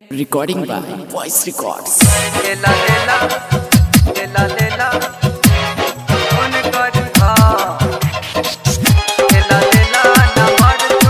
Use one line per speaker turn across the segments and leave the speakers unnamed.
Recording by Voice Records.
लेला लेला लेला लेला फोन कर हा लेला लेला नंबर तू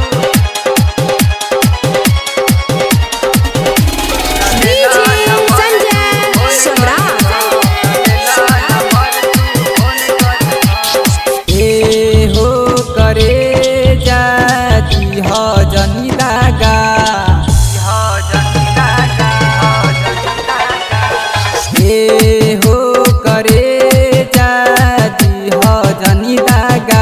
लेला नंबर
संजय सम्राट
लेला नंबर तू फोन कर
ए हो करे जाती हो जनी दागा
हा जनता का हा जनता का
ए हो करे जाती हो जनी दागा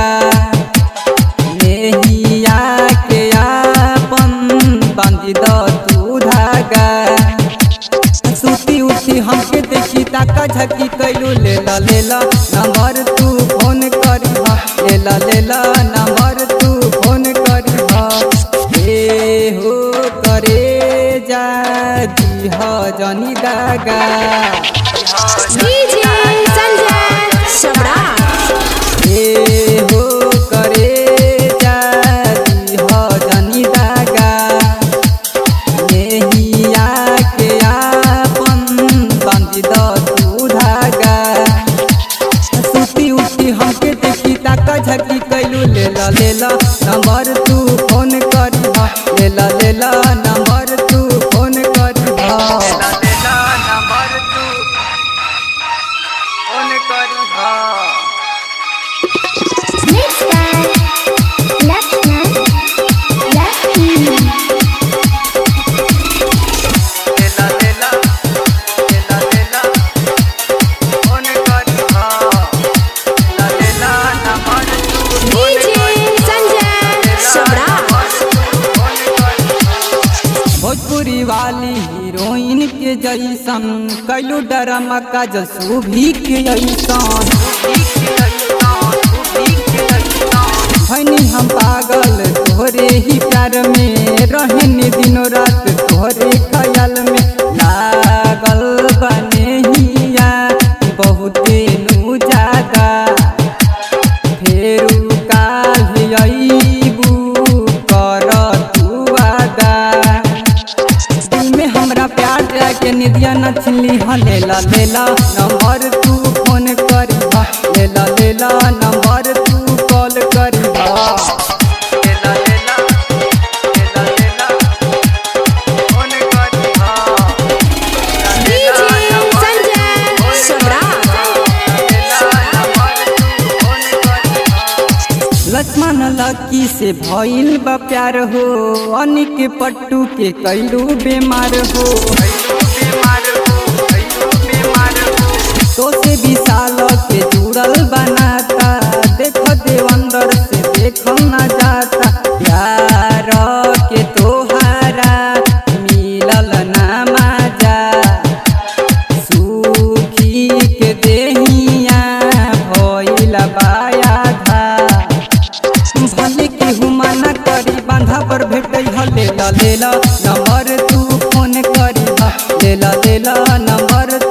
नेहिया के आपन बांधी द तू धागा सुती उठी हमके देखी ताका झकी कैलू ले ला ले ला नंबर तू फोन करी हा ले ला ले ला नंबर तू फोन करी हा ए हो करे जाती हो जनी दागा
डीजे संजय सम्राट
ए हो करे जाती हो जनी दागा नेहिया के आपन बांधी द तू धागा सुती उठी हमके देखी ताका झकी कैलू ले ला ले ला नंबर तू फोन करी हा ले ला ले ला नंबर तू फोन करी हा
लेला लेला नंबर तू फोन कर हा
Mixed by Lachlan Lucky.
लेला लेला लेला लेला फोन कर हा लेला लेला नंबर तू phone
DJ Sanjay Samrat
phone कर
भोजपुरी वाली हीरोइन के जैसन कैलू डरामा का जसू भी के ऐसन भैनी हम पागल तोहरे ही प्यार में रहने दिनों रात तोहरे ख्याल में लागल बने हिया बहुते नु ज्यादा फेरू काल अईबू कर तू वादा दिल में हमरा प्यार जाके निदिया न छिली हा लेला लेला नंबर तू फोन करी हा लेला लेला नंबर तू कॉल करी हा
लेला लेला लेला लेला फोन कर हा
डीजे संजय सम्राट
लक्ष्मण लकी से भइल बा प्यार हो अनिक पट्टू के कैलू बीमार हो तो से विशाल के जुड़ल बनाता देख देवंदर से देखल न जाता प्यार के तोहारा मिलल ना माजा सुखी के देहिया भइल बाया था भले केहू मना करी बांधा पर भेटै ह लेला लेला नंबर तू फोन करी ह लेला लेला नंबर